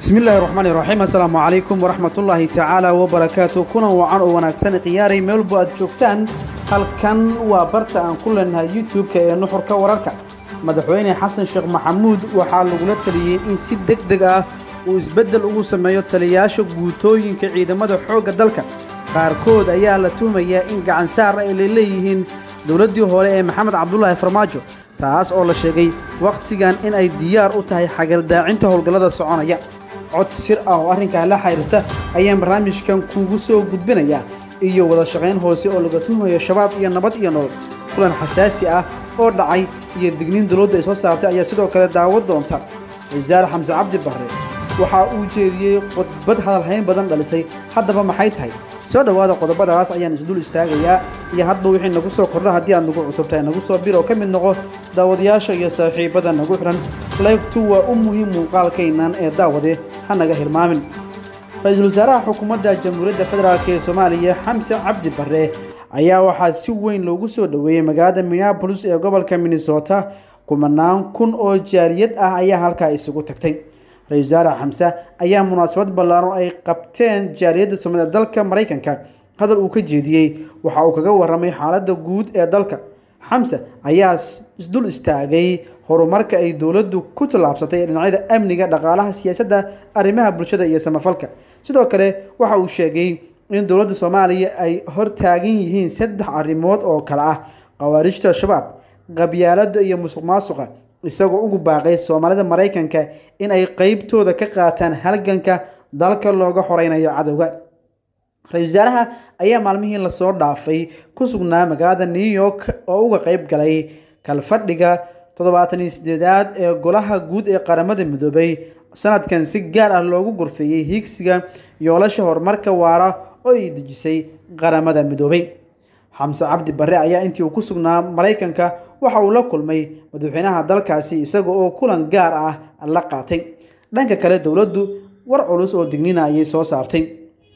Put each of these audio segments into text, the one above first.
bismi illaahi raxmaani raxiim assalaamu calaykum waraxmatullaahi tacaala wabarakaatu kulan wacan oo wanaagsan khiyaaray meelbo aad joogtaan halkan waa barta aan ku leenahay youtube-ka ee nuxurka wararka madaxweyne xasan sheekh maxamuud waxaa lagula taliyey in si deg deg ah uu isbeddel ugu sameeyo taliyayaasha guutooyinka ciidamada xoogga dalka qaarkood ayaa la tuhmayaa in gacan saar ay la leeyihiin dowladdii hore ee maxamed cabdulaahi farmaajo taas oo la sheegay wakhtigan in ay diyaar u tahay xagaldaacinta howlgallada soconaya cod sir ah oo arrinkaa la xiriirta ayaan barnaamijkan kuugu soo gudbinayaa iyo wada shaqayn hoose oo laga tuhmayo shabaab iyo nabad iyo nolol kulan xasaasi ah oo dhacay iyo digniin dowladda ay soo saartay ayaa sidoo kale daawad doonta wasaare xamse cabdi barre waxaa uu jeediyey khudbad hadalhayn badan dhalisay haddaba maxay tahay soo dhowaada qodobadaas ayaan isdul istaagayaa iyo hadba wixii nagu soo kordha haddii aad nagu cusubtahay nagu soo bir oo ka mid noqo daawadayaasha iyo saaxiibbada nagu xidhan laygtu waa u muhiim muuqaalkaynan ee daawade ha naga hilmaamin ra-iisul wasaaraha xukuumadda jamhuuriyadda federaalk ee soomaaliya xamse cabdi barre ayaa waxaa si weyn loogu soo dhoweeyey magaalada minneabolis ee gobolka minnesota kumanaan kun oo jaariyad ah ayaa halkaa isugu tagtay ra-isul wasaare xamse ayaa munaasabad ballaaran ay qabteen jaariyadda soomaalida dalka maraykanka hadal uu ka jeediyey waxa uu kaga warramay xaaladda guud ee dalka xamse ayaa isdul istaagay horumarka ay dowladdu ku tallaabsatay ee dhinacyada amniga dhaqaalaha siyaasadda arrimaha bulshada iyo samafalka sidoo kale waxa uu sheegay in dowladda soomaaliya ay hor taagan yihiin saddex arrimood oo kale ah khawaarijta shabaab qabyaaladda iyo musuq maasuqa isagoo ugu baaqay soomaalida maraykanka in ay qeybtooda ka qaataan halganka dalka looga xoreynayo cadowga ra-isul wasaaraha ayaa maalmihii lasoo dhaafay ku sugnaa magaalada new york oo uga qeyb galay kalfadhiga toddobaatan iyo sideedaad ee golaha guud ee qaramada midoobay sanadkan si gaar ah loogu gorfeeyey hiigsiga yoolasha horumarka waara oo ay dejisay qaramada midoobay xamse cabdi barre ayaa intii uu ku sugnaa maraykanka waxa uu la kulmay madaxweynaha dalkaasi isaga oo kulan gaar ah la qaatay dhanka kale dowladdu war culus oo dignina ayay soo saartay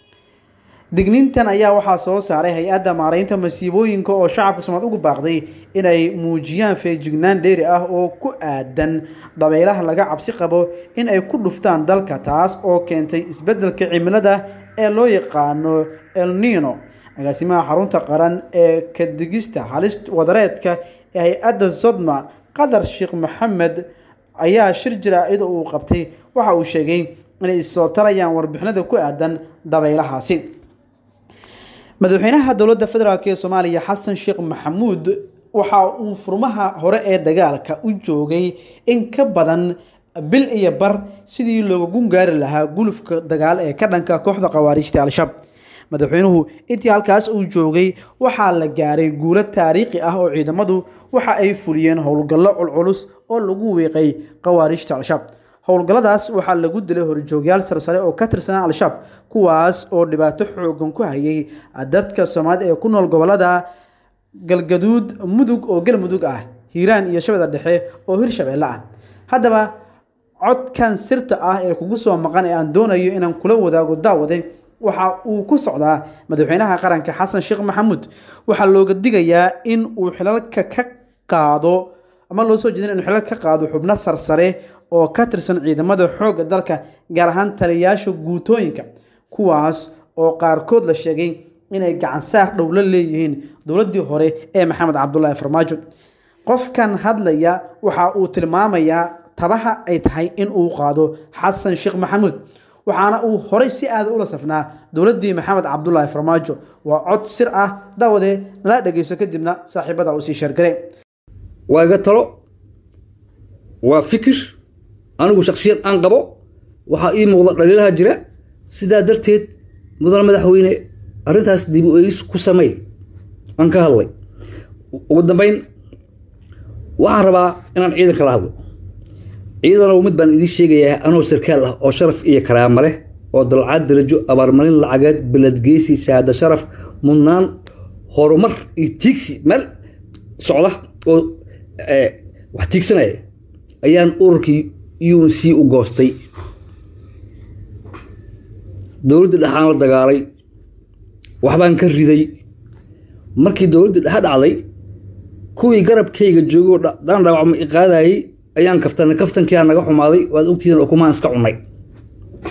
digniintan ayaa waxaa soo saaray hay-adda maaraynta masiibooyinka oo shacabka somaad ugu baaqday inay muujiyaan feejignaan dheeri ah oo ku aadan dabaylaha laga cabsi qabo in ay ku dhuftaan dalka taas oo keentay isbeddelka cimilada ee loo yaqaano el nino agaasimaha xarunta qaran ee kadigista halist wadareedka ee hay-adda sodma qadar sheekh maxamed ayaa shir jaraa'id uu qabtay waxa uu sheegay inay issoo tarayaan warbixinada ku aadan dabaylahaasi madaxweynaha dowladda federaalk ee soomaaliya xasan sheekh maxamuud waxa uu furmaha hore ee dagaalka u joogay in ka badan bil iyo bar sidii looga gungaari lahaa gulufka dagaal ee ka dhanka kooxda khawaarijta al-shabaab madaxweynuhu intii halkaas uu joogay waxaa la gaaray guulo taariikhi ah oo ciidamadu waxa ay fuliyeen howlgallo culculus oo lagu wiiqay khawaarijta al-shabaab howlgalladaas waxaa lagu dilay horjoogyaal sarsare oo ka tirsanaa al-shabaab kuwaas oo dhibaato xoogan ku hayay dadka soomaalida ee ku nool gobolada galgaduud mudug oo galmudug ah hiiraan iyo shabeeda dhexe oo hirshabeelle ah haddaba codkan sirta ah ee kugu soo maqan ee aan doonayo inaan kula wadaago daawade waxa uu ku socdaa madaxweynaha qaranka xasan sheekh maxamuud waxaa looga digayaa in uu xilalka ka qaado ama loo soo jeedin inuu xilalka ka qaado xubno sarsare oo ka tirsan ciidamada xoogga dalka gaar ahaan taliyayaasha guutooyinka kuwaas oo qaarkood la sheegay inay gacansaar dhow la leeyihiin dowladdii hore ee maxamed cabdulaahi farmaajo qofkan hadlaya waxa uu tilmaamayaa tabaha ay tahay in uu qaado xasan sheekh maxamuud waxaana uu horay si aada ula safnaa dowladdii maxamed cabdulaahi farmaajo waa cod sir ah daawade nala dhegeyso kadibna saaxiibada uu sii sheergare waa iga talo waa fikir anigu shaksiyad aan qabo waxaa ii muuqda dhaliilaha jira sidaa darteed mudane madaxweyne arrintaas dib u eegis ku samey aan ka hadlay ugu dambeyn waxaan rabaa inaan ciidanka la hadlo ciidanow mid baan idiin sheegayaa anoo sarkaal ah oo sharaf iyo karaama leh oo dalcaad darajo abaarmarin lacageed beledgeysi shahaado sharaf mudnaan horumar iyo tiigsi meel socda oo wax tiigsanaya ayaan ururkii un c u goostay dowladda dhexaan la dagaalay waxbaan ka riday markii dowladda dhexe dhacday kuwii garabkayga joogoo dhan dhaawacma i qaadayay ayaan kaftanay kaftankiaa naga xumaaday waad ogtihiin ukumaan iska cunay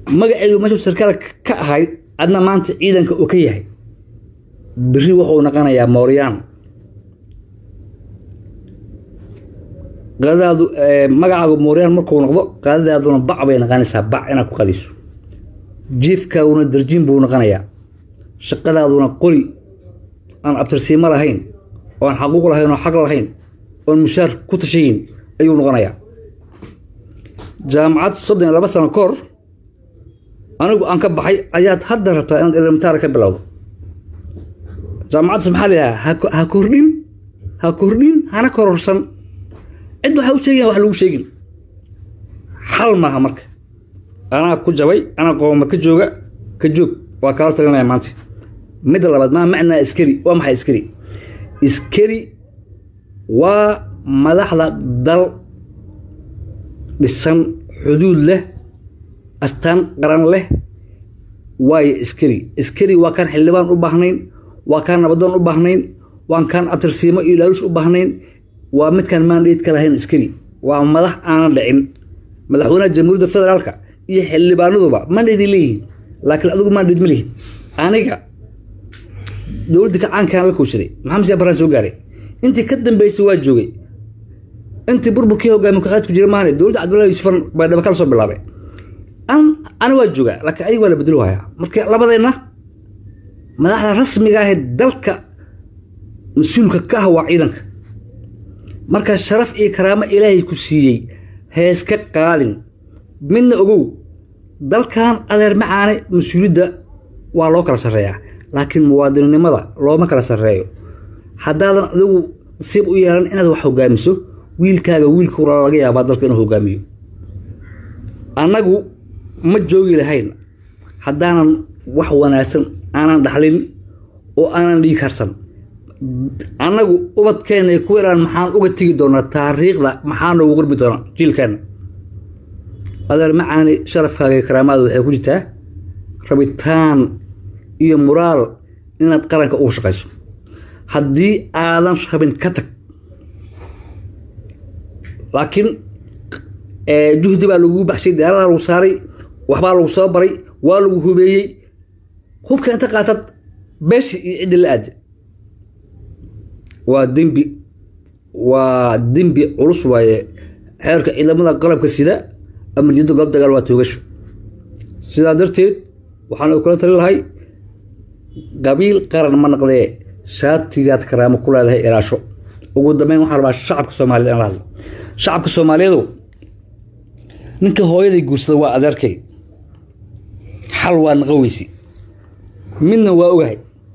magaceedu meeshuu sarkaal ka ahay adna maanta ciidanka uu ka yahay beri wuxuu noqonayaa mooryaan qadadaadu magacaagu mooryaan markuu noqdo qadadaaduna bac bay noqonaysaa bac inaad ku qadiso jiifkaaguna darjiin buu noqonayaa shaqadaaduna qori aan abtirsiimo lahayn oo aan xaquuq lahayn oo xaq lahayn oon mushaar ku tashayin ayuu noqonayaa jaamacad soddon iyo laba sano ka hor anigu aan ka baxay ayaad hadda rabtaa inaad elementaara ka bilowdo jaamacaddas maxaa la yidhaha ha kordhin ha kordhin hana kororsan cid waxaa u sheegayan wax lagu sheegin xal maaha marka anaa ku jabay anaa qooma ka jooga ka joog waa kala talinaya maanta midda labaad maa macnaa iskari waa maxay iskari iskari waa madaxda dal dhisan xuduud leh astaan qaran leh waayo iskari iskari waa kaan xildhibaan u baahnayn waa kaan nabadoon u baahnayn waan kaan abtirsiimo iyo laalush u baahnayn waa midkaan maandheed ka lahayn iskari waa madax aanan dhicin madaxweynaha jamhuuriyadda federaalka iyo xildhibaanaduba maandheeday leeyihiin laakiin adigu maandheed ma lihid aniga dowladda kacaankaan la kowsaday maxamed siyaa baraan soo gaaray intii ka dambeysay waa joogay intii burburkii hogaami ku-xeed ku jira maahane dowladda cabdullahi yuusufan baa dhaba kala soo bilaabay an ana waa joogaa laakiin ayaga waa la bedelo hayaa marka labadeenna madaxda rasmiga ahee dalka mas-uulka ka ah waa ciidanka marka sharaf iyo karaamo ilaahay ku siiyey hees ka qaadin midna ogow dalkan adeer macaane mas-uuliyadda waa loo kala sarreeyaa laakiin muwaadininimada looma kala sarreeyo haddaadan adigu nasiib u yeelan inaad wax hogaamiso wiilkaaga wiilka walaala laga yaabaa dalka inuu hogaamiyo annagu ma joogi lahayn haddaanan wax wanaagsan aanan dhaxlin oo aanan dhiig harsan annagu ubadkeenna ku iraan maxaan uga tegi doonaa taariikhda maxaa noogu qorbi doonaa jiilkeenna adeer macaani sharafkaaga iyo karaamaada waxay ku jirtaa rabitaan iyo muraal inaad qaranka ugu shaqayso haddii aadan rabin ka tag laakiin juhdi baa lagugu baxshay diyaaradaa lagu saaray waxbaa lagu soo baray waa lagu hubeeyey hubka inta qaatad beeshi iyo ciddi la aada waa dembi waa dembi culus waaye xeerka ciidamada qalabka sida amarjiyadda goob dagaal waa toogasho sidaa darteed waxaan kula tali lahay qabiil qaran ma naqdee shaatigaad karaamo ku leedahay ilaasho ugu dambeyn waxaa rabaa shacabka soomaaliyed in la hadlo shacabka soomaaliyeedu ninka hooyaday guursada waa adeerkay xal waa naqaweysi midna waa ogahay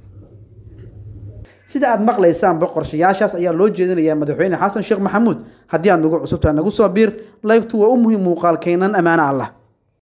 sida aad maqlaysaanba qorshayaashaas ayaa loo jeedinayaa madaxweyne xasan sheekh maxamuud haddii aad nagu cusubtaa nagu soo biir laygtu waa u muhiim muuqaalkeennan ammaano allah